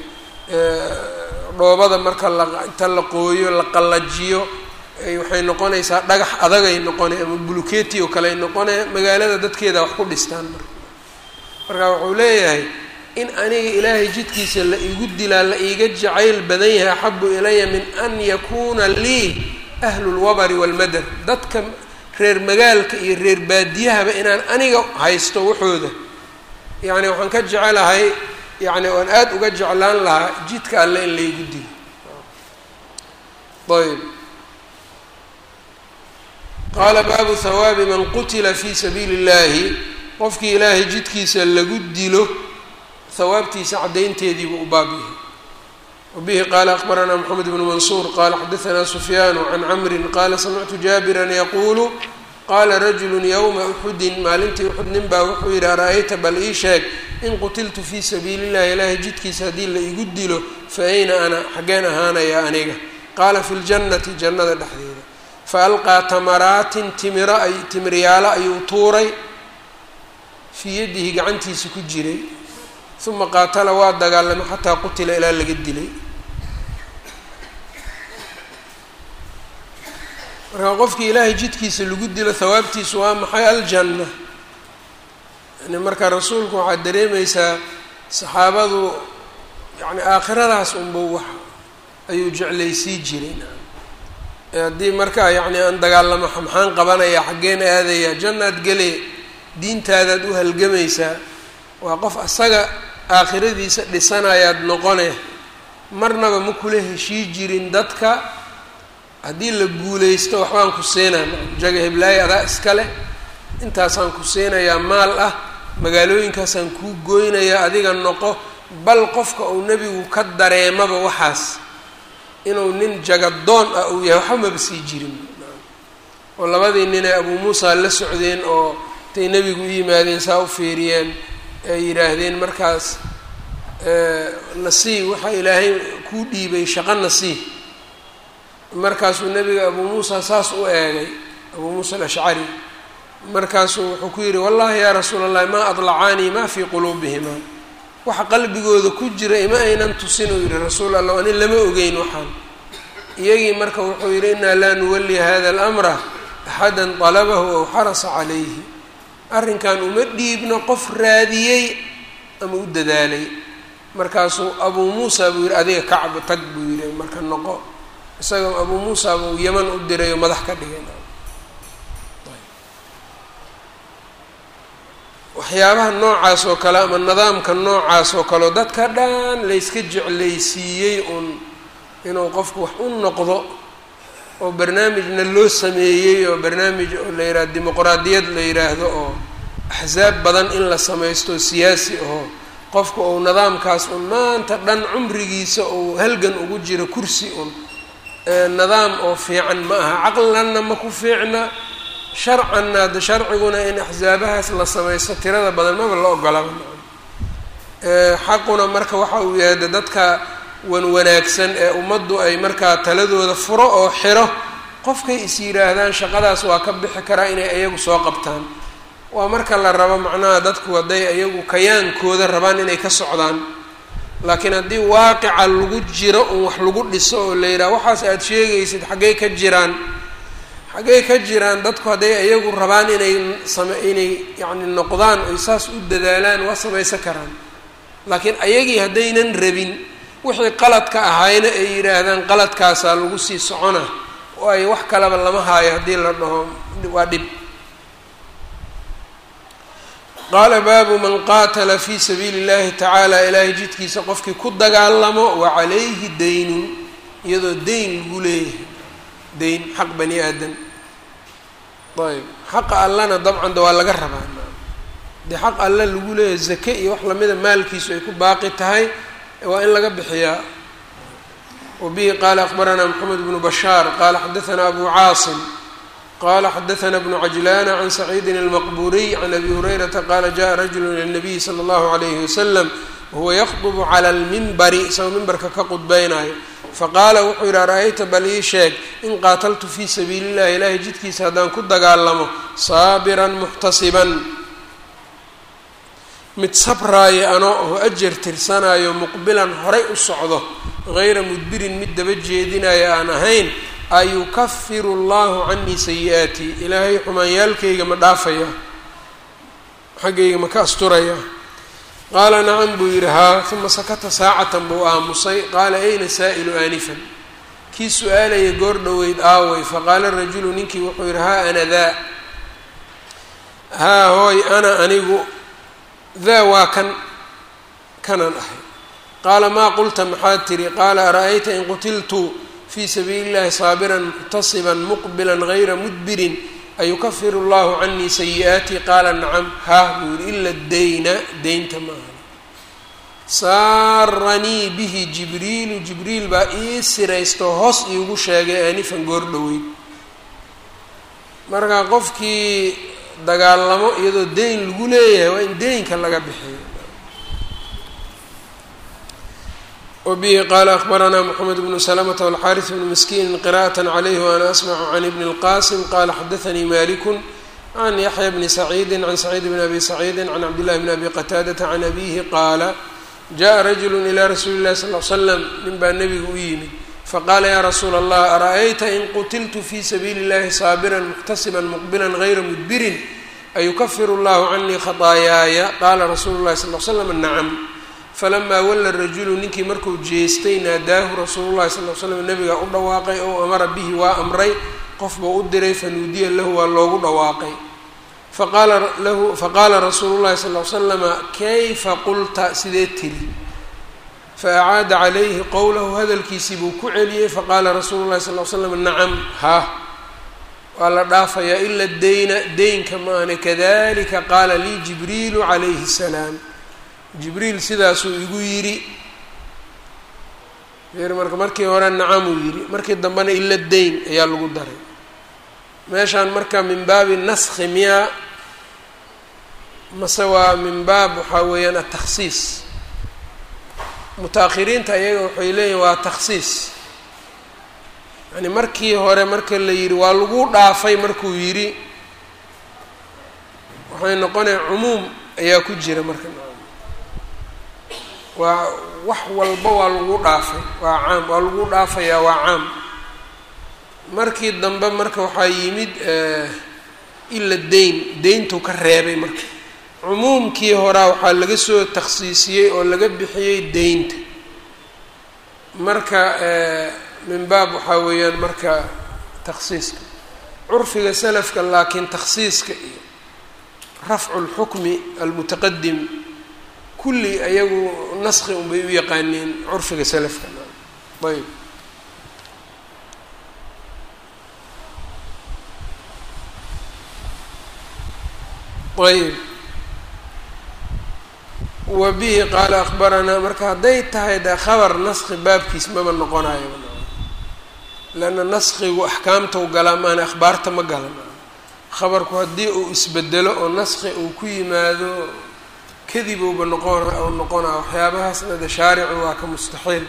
dhoobada marka la inta la qooyo la qallajiyo waxay noqonaysaa dhagax adagay noqonay ama buluketi oo kale ay noqonaya magaalada dadkeeda wax ku dhistaan marka marka wuxuu leeyahay in aniga ilaahay jidkiisa la igu dilaa la iiga jacayl badan yahay axabu ilaya min an yakuuna lii ahlu lwabari waalmadar dadka reer magaalka iyo reer baadiyahaba inaan aniga haysto waxooda yacni waxaan ka jecelahay yacni oan aada uga jeclaan lahaa jidka alle in laygu dilo ayb qaala baabu hawaabi man qutila fi sabiili اllahi qofkii ilaahay jidkiisa lagu dilo hawaabtiisa caddaynteediibuu u baab yahay wabihi qaala akbaranaa moxamed bnu mansuur qaala xadaanaa sufyaanu can camrin qaala samictu jaabiran yaquulu qaala rajulu yowma uxudin maalintii uxud nin baa wuxuu yidhi ara-ayta bal ii sheeg in qutiltu fii sabiili illahi ilaahay jidkiisa haddii la igu dilo fa ayna ana xaggeen ahaanaya aniga qaala fi ljannati jannada dhexdeeda fa alqaa tamaraatin timiro ay timiryaalo ayuu tuuray fii yadihi gacantiisa ku jiray uma qaatala waa dagaalamay xataa qutila ilaa laga dilay marka qofkii ilaahay jidkiisa lagu dilo hawaabtiisu waa maxay aljanna yani marka rasuulku waxaad dareemaysaa saxaabadu yani aakhiradaas unba wax ayuu jeclaysii jiray haddii markaa yacni aan dagaalamo maxaan qabanaya xaggeen aadaya jannaad gele diintaadaad u halgamaysaa waa qof asaga aakhiradiisa dhisanayaad noqone marnaba ma kula heshii jirin dadka haddii la guulaysto waxbaan ku siinaa jaga heblaayo adaa iskale intaasaan ku siinayaa maal ah magaalooyinkaasaan kuu goynayaa adiga noqo bal qofka uu nebigu ka dareemaba waxaas inuu nin jagadoon ah uu yahay waxba maba sii jirin oo labadii ninay abuu muusa la socdeen oo intay nebigu u yimaadeen saa u fiiriyeen ay yidhaahdeen markaas nasii waxaa ilaahay kuu dhiibay shaqo nasii markaasuu nebiga abuu muusa saas u eegay abuu muusa alashcari markaasuu wuxuu ku yidhi wallahi yaa rasuula allahi maa adlacaanii maa fii quluubihima waxa qalbigooda ku jira ima aynan tusin uu yihi rasuul allah ani lama ogeyn waxaan iyagii marka wuxuu yidhi inaa laa nuwali hada alamra axada talabahu aw xarasa calayhi arrinkan uma dhiibno qof raadiyey ama u dadaalay markaasuu abuu muusa buu yidhi adiga kacba tag buu yidhi marka noqo isagoo abuu muusa buu yaman u diray oo madax ka dhigay waxyaabaha noocaas oo kale ama nidaamka noocaas oo kaleo dadka dhan layska jeclaysiiyey uun inuu qofku wax u noqdo oo barnaamijna loo sameeyey oo barnaamij oo la yidhaha dimuqraadiyad la yidhaahdo oo axsaab badan in la samaysto siyaasi aho qofku uu nidaamkaas un maanta dhan cumrigiisa uu halgan ugu jiro kursi un nidaam oo fiican ma aha caqlanna ma ku fiicna sharcanna hadda sharciguna in axsaabahaas la samaysto tirada badan maba la ogolaba xaquna marka waxa uu yahay de dadka wan wanaagsan ee ummaddu ay markaa taladooda furo oo xiro qofkay is yidhaahdaan shaqadaas waa ka bixi karaa inay ayagu soo qabtaan waa marka la rabo macnaha dadku hadday ayagu kayaankooda rabaan inay ka socdaan laakiin haddii waaqica lagu jiro un wax lagu dhiso oo la yidhaha waxaas aada sheegaysid xaggay ka jiraan xaggay ka jiraan dadku hadday ayagu rabaan inay same inay yacni noqdaan oy saas u dadaalaan waa samaysan karaan laakiin ayagii haddaynan rabin wixii qaladka ahayna ay yidhaahdaan qaladkaasaa lagu sii socona oo ay wax kaleba lama haayo haddii la dhaho waa dhib qaala baabu man qaatala fii sabiili اllahi tacaala ilaahay jidkiisa qofkii ku dagaalamo wa calayhi daynun iyadoo dayn lagu leeyahay dayn xaq bani aadam ayb xaqa allana dabcan de waa laga rabaa dee xaq alle lagu leeyahay zake iyo wax lamida maalkiisu ay ku baaqi tahay waa in laga bixiyaa wabihi qaala akbaranaa moxamed bnu bashaar qaala xadaanaa abu caasim qala xadaana bnu cajlaana can saciidin almaqburiy can abi hurayrata qaala jaءa rajulu ila nabiyi sala allahu alayhi wasalam wahuwa yakdubu cala lmimbari isagoo mimbarka ka qudbeynayo faqaala wuxuu yidhi ara-ayta bal ii sheeg in qaataltu fii sabiili illahi ilaahay jidkiisa haddaan ku dagaalamo saabiran muxtasiban mid sabraayo anoo oo ajar tirsanaayo muqbilan horay u socdo hayra mudbirin mid daba jeedinayo aan ahayn ayukafiru allahu canii sayi-aatii ilaahay xumaanyaalkayga ma dhaafaya xaggayga ma ka asturaya qaala nacam buu yidhi haa uma sakata saacatan buu aamusay qaala ayna saa'ilu aanifan kii su-aalaya goor dhoweyd aaway faqaala rajulu ninkii wuxuu yidhi haa ana daa haa hooy ana anigu daa waa kan kanaan ahay qaala maa qulta maxaad tiri qaala ara-ayta in qutiltu fii sabiili llahi saabiran muxtasiban muqbilan gayra mudbirin ayukafiru allahu canii sayi-aatii qaala nacam haa buu yihi ila dayna deynta maaha saaranii bihi jibriilu jibriil baa ii siraysto hoos iigu sheegay aanifan goor dhoweyd marka qofkii dagaalamo iyadoo deyn lagu leeyahay waa in deynka laga bixiyo wbihi qaala akbaranaa mxamed bnu slmta wاlxariث bnu miskiini qira'aة عlyh وana asmcu can ibn اlqasim qala xadaثnii maliku can yaxya bni saciidi can saciid bn abi saciidi can cabdillahi bn abi qataadata can abihi qaala jaءa rajulu ilى rasuuli اlahi sal ly slam nin baa nebiga u yimid faqaala ya rasuula اllah araأyta in qutiltu fi sabiili اllahi saabira muxtasiba muqbila gayra mudbirin ayukafir اllahu canii khaطaayaaya qaala rasuulu اlahi sal l slam nacam falamaa walla rajulu ninkii markuu jeestay naadaahu rasuulu llahi sal l slam nabigaa u dhawaaqay ou amara bihi waa amray qof buu u diray fanuudiya lahu waa loogu dhawaaqay faqaala lahu faqaala rasuulu llahi sal l slama kayfa qulta sidee tiri faacaada calayhi qowlahu hadalkiisii buu ku celiyey faqaala rasuulu llahi sal l slam nacam ha waa la dhaafayaa ila deyna deynka maahne kadalika qaala lii jibriilu calayhi salaam jibriil sidaasuu igu yidhi r marka markii hore nacamuu yidhi markii dambena ila deyn ayaa lagu daray meeshaan marka min baabi naskhi miyaa mase waa min baab waxaa weeyaan atakhsiis muta-akhiriinta ayaga waxay leeyihin waa takhsiis yani markii hore marka la yidhi waa lagu dhaafay markuu yidhi waxay noqonaya cumuum ayaa ku jira marka waa wax walba waa lagu dhaafay waa caam waa lagu dhaafayaa waa caam markii dambe marka waxaa yimid ila deyn deyntuu ka reebay marka cumuumkii horaa waxaa laga soo takhsiisiyey oo laga bixiyey deynta marka min baab waxaa weeyaan marka takhsiiska curfiga salafka laakiin takhsiiska iyo rafcu lxukmi almutaqadim kulli ayagu naski unbay u yaqaaneen curfiga salafka ayb ayb wa bihi qaala akbaranaa marka hadday tahay de khabar naski baabkiis maba noqonayo leanna naskigu axkaamtau galaa maana akhbaarta ma galan khabarku haddii uu isbedelo oo naski uu ku yimaado kadibuuba noqon u noqonaa waxyaabahaasna de shaaricu waa ka mustaxiil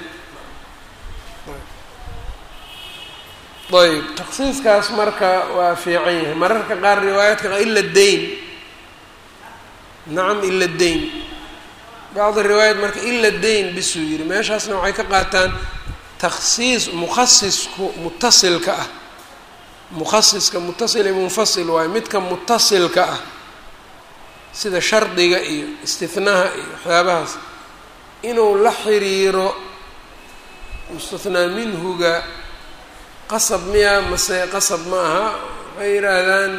ayb taksiiskaas marka waa fiican yahay mararka qaar riwaayaadka ila deyn nacam ila deyn bacdi riwaayat marka ila deyn bisuu yidhi meeshaasna waxay ka qaataan takhsiis mukhasisku mutasilka ah mukhasiska mutasil iyo munfasil waayo midka mutasilka ah sida shardiga iyo istihnaha iyo waxyaabahaas inuu la xiriiro mustathnaa minhuga qasab miya mase qasab ma aha waxay yidhaahdaan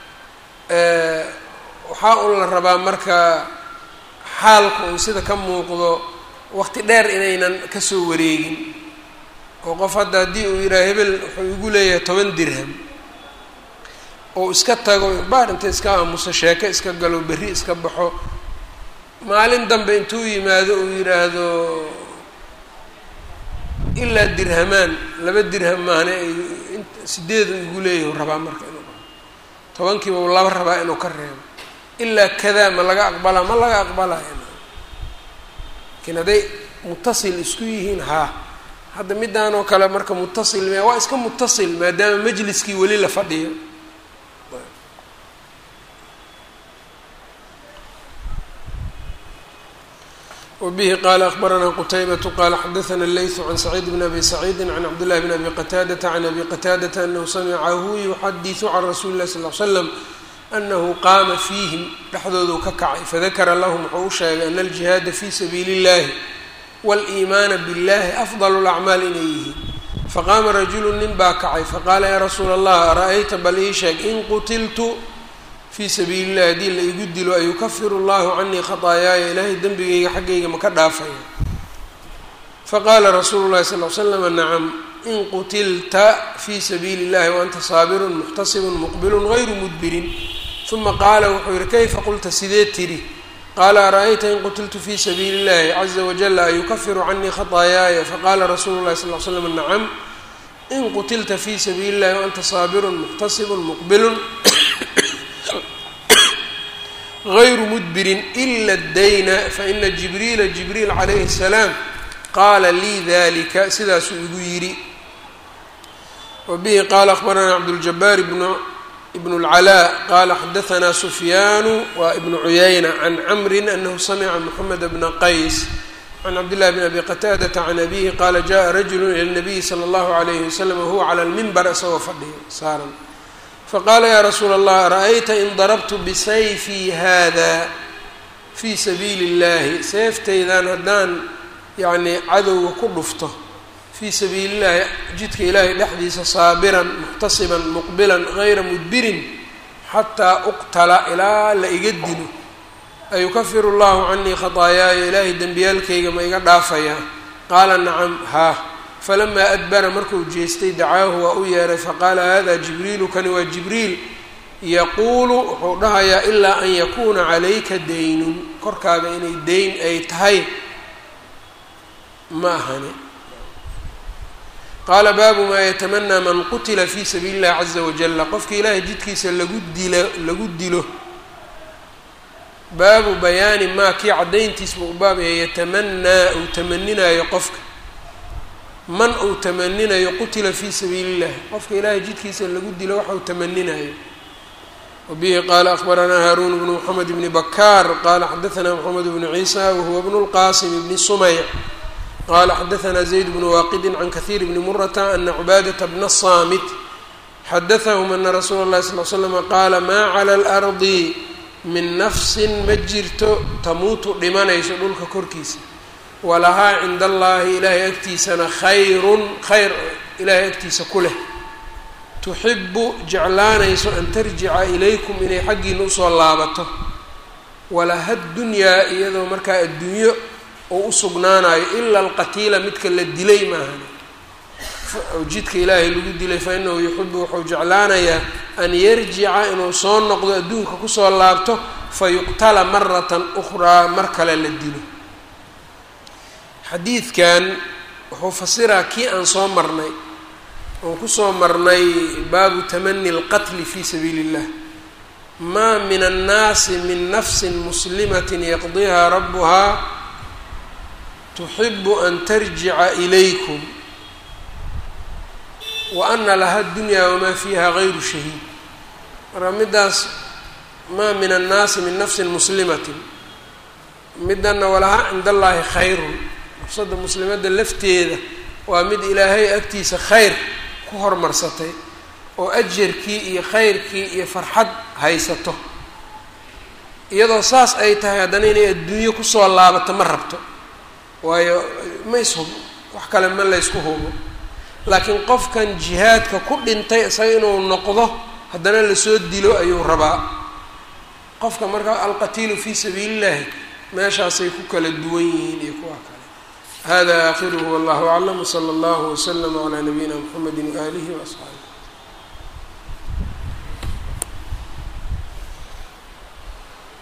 waxaa un la rabaa marka xaalku un sida ka muuqdo waqti dheer inaynan kasoo wareegin oo qof hadda haddii uu yidhaha hebel wuxuu igu leeyahay toban dirham oo iska tago baar inta iska aamuso sheeko iska galo berri iska baxo maalin dambe intuu yimaado uu yidhaahdo ilaa dirhamaan laba dirham maahne sideedu igu leeyahu rabaa marka inuu tobankiiba u laba rabaa inuu ka reebo ilaa kadaa ma laga aqbalaa ma laga aqbalaya laakiin hadday mutasil isku yihiin haa hadda midaan oo kale marka mutasil miya waa iska mutasil maadaama majliskii weli la fadhiyo wbihi qala akbaranaa qutaybatu qala xadaana leysu can saciid bn abi saciidi can cabdillahi bn abi qataadata can abi qataadata anahu samicahu yuxadisu can rasuuli illahi sal l slam anahu qaama fiihim dhexdooduu ka kacay fadakara lahum wuxuu u sheegay ana aljihaada fi sabiili اllahi wاliimaana biاllahi afdal اlacmaal inay yihiin faqaama rajulu nin baa kacay faqaala yaa rasuula allah ara-ayta bal ii sheeg in qutiltu fii sabiili illahi haddii la igu dilo ayukafiru allahu canii khataayaaya ilaahay dembigayga xaggayga ma ka dhaafaya faqaala rasuulu llahi sal l slama nacam in qutilta fii sabiili illahi waanta saabirun muxtasibun muqbilun gayru mudbirin uma qaala wuxuu yihi kayfa qulta sidee tidhi qaala ara-ayta in qutiltu fii sabiili illahi caza wajala ayukafiru canii khataayaaya faqaala rasuulu llahi sal l slam nacam in qutilta fii sabiili illahi waanta saabirun muxtasibun muqbilun غayru mudbirin إla اdayna faina jibriila jibriil calayhi الsalaam qaala lii dalika sidaasuu igu yidhi wabihi qaala akhbaranaa cabdاljabaar ibn اlcalaa qaala xadaanaa sufyaanu waa ibnu cuyayna can camri anahu samica moxamed bna qays can cabdillahi bn abi qataadata can abihi qaala jaءa rajulu ilى الnabiyi slى اllahu عalayhi waslm wahuwa clى اlmimbar isagoo fadhiyo saaran faqaala yaa rasuula allah ara-ayta in darabtu bisayfii hada fii sabiili اllahi seeftaydan haddaan yacnii cadowga ku dhufto fii sabiili illahi jidka ilaahay dhexdiisa saabiran muxtasiban muqbilan gayra mudbirin xataa uqtala ilaa la iga dilo ayukafiru llahu canii khataayaaya ilaahay dembiyaalkayga ma iga dhaafayaa qaala nacam haa falamaa adbara markuu jeestay dacaahu waa u yeeray faqaala hada jibriilu kani waa jibriil yaquulu wuxuu dhahayaa ilaa an yakuuna calayka daynun korkaaga inay dayn ay tahay ma ahani qaala baabu maa yatamanaa man qutila fii sabiili illahi caza wajala qofka ilaahay jidkiisa lagu dilo lagu dilo baabu bayaani maa kii caddayntiis buu u baabaya yatamanaa uu tamaninayo qofka man uu tamaninayo qutila fii sabiili illahi qofka ilaahay jidkiisa lagu dilo waxa uu tamaninayo wbihi qala akbaranaa haarun bnu mxamed bni bakaar qala xadaثna mxamed bnu ciisa wahuwa bnu اlqasim bni sumayc qala xadaثna zayd bnu waaqidi can kahiir bni murata ana cubaadaةa bna الsamit xadaثahm ana rasuula اlahi sal l slm qaala maa clى اlardi min nafsin ma jirto tamuutu dhimanayso dhulka korkiisa walahaa cinda allahi ilaahay agtiisana khayrun khayr ilaahay agtiisa ku leh tuxibu jeclaanayso an tarjica ilaykum inay xaggiina usoo laabato walaha dunyaa iyadoo markaa adduunyo oo u sugnaanayo ila alqatiila midka la dilay maahan oo jidka ilaahay lagu dilay fa inahu yuxibu wuxuu jeclaanayaa an yarjica inuu soo noqdo adduunka kusoo laabto fa yuqtala maratan ukhraa mar kale la dilo xadiidkan wuxuu fasiraa kii aan soo marnay oon kusoo marnay baabu tamani اlqatli fi sabiili اllah maa min annaasi min nafsi muslimat yaqdiha rabuhaa tuxibu an tarjica ilaykum wa ana laha dunya wamaa fiiha gayru shahiid marka midaas maa min annaasi min nafsin muslimatin midana walaha cinda allahi khayrun nafsada muslimadda lafteeda waa mid ilaahay agtiisa khayr ku hormarsatay oo ajarkii iyo khayrkii iyo farxad haysato iyadoo saas ay tahay haddana inay adduunyo kusoo laabato ma rabto waayo ma ishubo wax kale ma laysku hubo laakiin qofkan jihaadka ku dhintay isaga inuu noqdo haddana lasoo dilo ayuu rabaa qofka marka alqatiilu fii sabiili illahi meeshaasay ku kala duwan yihiin iyo kuwa kale hada aakhiruhu wallahu aclam wsala allahu waslama calaa nabiyina mxamedi waaalihi waasxaabi